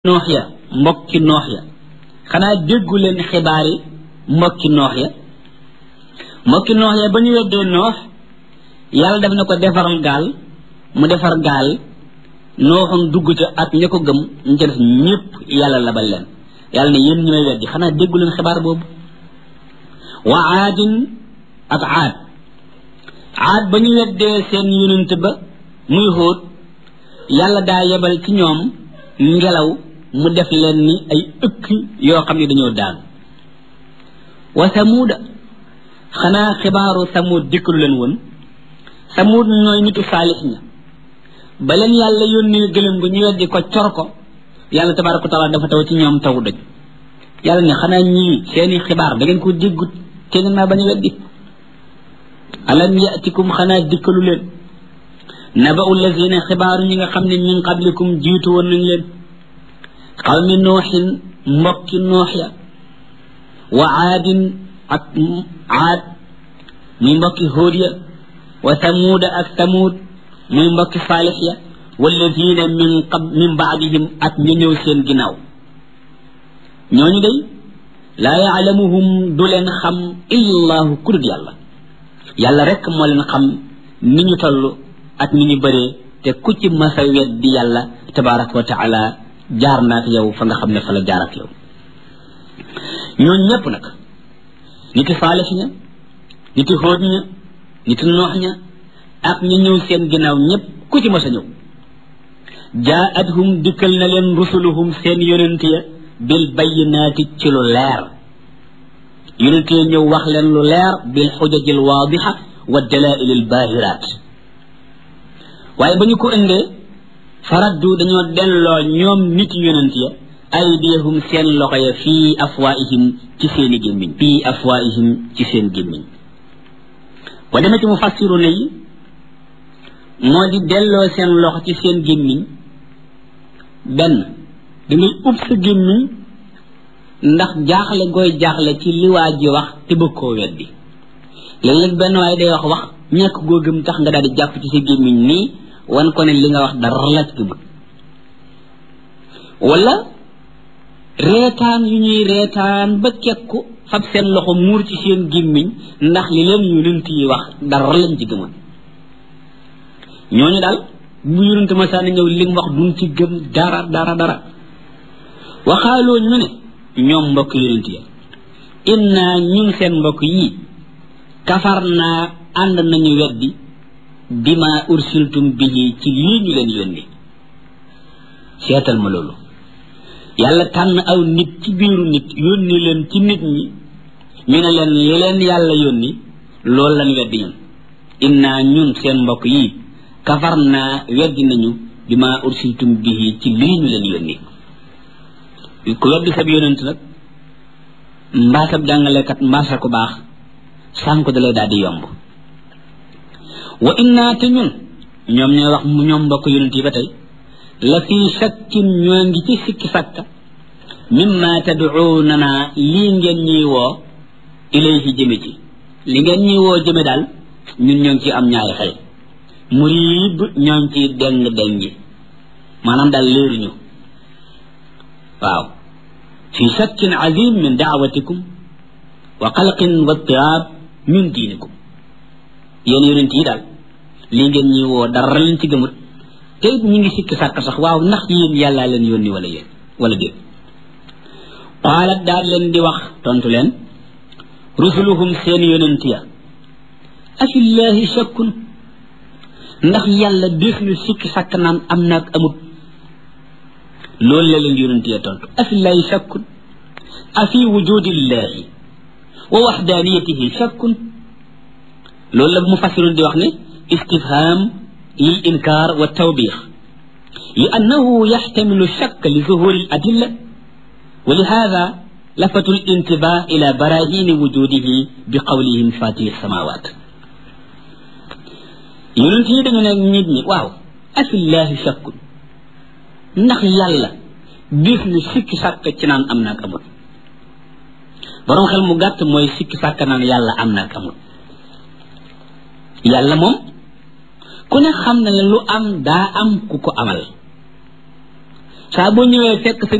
noox ya mbokki noox ya xanaa déggu leen xibaari mbokki noox ya mbokki noox ya ba ñu weddee noox yàlla def na ko defaral gaal mu defar gaal nooxam dugg ca ak ña ko gëm ñu ca def ñépp yàlla labal leen yàlla ne yéen ñi may weddi xanaa déggu leen xibaar boobu wa aadin ak aad aad ba ñu weddee seen yonent ba muy xóot yàlla daa yebal ci ñoom ngelaw mu def leen ni ay ëkk yoo xam ne dañoo daan wa samuuda xanaa xibaaru samuud dikkalu leen woon samuud ñooy nitu saalix ña ba leen yàlla yónnee gëlëm gu ñu weddi ko cor ko yàlla tabaaraka wa taala dafa taw ci ñoom taw doj yàlla ne xanaa ñii seeni xibaar da ngeen ko déggut te ngeen maa bañ a weddi alam yatikum xanaa dikkalu leen naba'u lazina xibaaru ñi nga xam ne min qablikum jiitu woon nañ leen xawmi nooxin mbokki noox ya wa aadin ak aad muy mbokki hóod ya wa samuuda ak samuud muy mbokki saalix ya wallazina min qab min baadihim ak ñu ñëw seen ginnaaw ñooñu day laa yaalamuhum du leen xam illallahu kudut yàlla yàlla rek moo leen xam ni ñu toll ak ni ñu bëree te ku ci masa weddi yàlla tabaraka wa taala jaar naa ak yow fa nga xam ne fa la jaar ak yow ñooñu ñëpp nag niti saalix ña niti xóot ña niti noox ña ak ñu ñëw seen ginnaaw ñëpp ku ci masa ñëw jaa'athum dikkal na leen rusuluhum seen yonent ya bil bayyinaati ci lu leer yonent ya ñëw wax leen lu leer bil xujajil waadixa wa dalaa'ilil baahiraat waaye ba ñu ko indee faraddu dañoo delloo ñoom nit yonent ya aydiyahum seen loxo ya fii afwaihim ci seeni gémmiñ fii afwaihim ci seen gémmiñ ba demee ci mu fassiru ne yi moo di delloo seen loxo ci seen gémmiñ benn dangay ub sa gémmiñ ndax jaaxle gooy jaaxle ci li waa ji wax te bëgg koo weddi léeg-léeg benn waaye day wax wax ñàkk goo gëm tax nga daal di jàpp ci sa gémmiñ nii wan ko ne li nga wax dara la ci bëgg wala reetaan yu ñuy reetaan ba kekku fab seen loxo muur ci seen gémmiñ ndax li leen yonent yi wax dara lañ ci gëmoon ñooñu daal bu yonent ma saa ñëw li mu wax duñ ci gëm dara dara dara waxaaloo ñu ne ñoom mbokk yonent ya inna ñun seen mbokk yii kafar naa ànd nañu weddi bima ursiltum bihi ci lii ñu leen yónni seetal ma loolu yàlla tànn aw nit ci biiru nit yónni leen ci nit ñi ñu ne leen li leen yàlla yónni loolu lañ weddi ñun inna ñun seen mbokk yi kafar naa weddi nañu bima ursiltum bihi ci lii ñu leen yónni ku weddi sab yónent nag mbaasab jàngalekat mbaasa ko baax sànk da lay daal di yomb wa inna te ñun ñoom ñooy wax mu ñoom mbokk yonent yi ba tey la fii shakkin ñoo ngi ci sikki sàkka mimma tad'uunana lii ngeen ñuy woo ilayhi jëme ci li ngeen ñuy woo jëme daal ñun ñoo ngi ci am ñaari xel muriib ñoo ngi ci deng dengi maanaam daal léeruñu waaw fi shakkin azim min daawatikum wa xalqin wa tiraab min diinikum yéen yonent yi daal lii ngeen ñi woo dara leen ci gëmut te it ñu ngi sikki sàkk sax waaw ndax yéen yàllaa leen yónni wala yéen wala déet qaalat daal leen di wax tontu leen rusuluhum seen yonent ya afillaahi shakkun ndax yàlla def ñu sikki sàkk naan am naag amut loolu la leen yonent ya tontu afillaahi shakkun afi wujudillaahi wa waxdaaniyatihi shakkun loolu la mufassirun di wax ne istifham lil inkar wa tawbix li annahu yaxtamilu shakk li zuhuri al adilla wa li hada lafatu l intibah ila barahini wujudihi bi qawlihim fatiri samawat yonent yi dañu ne nit ñi waaw afillahi shakkun ndax yàlla def ñu sikki sàkk ci naan am naak amul borom xel mu gàtt mooy sikki sàkk naan yàlla am naak amul yàlla moom ku ne xam na ne lu am daa am ku ko amal saa boo ñëwee fekk sa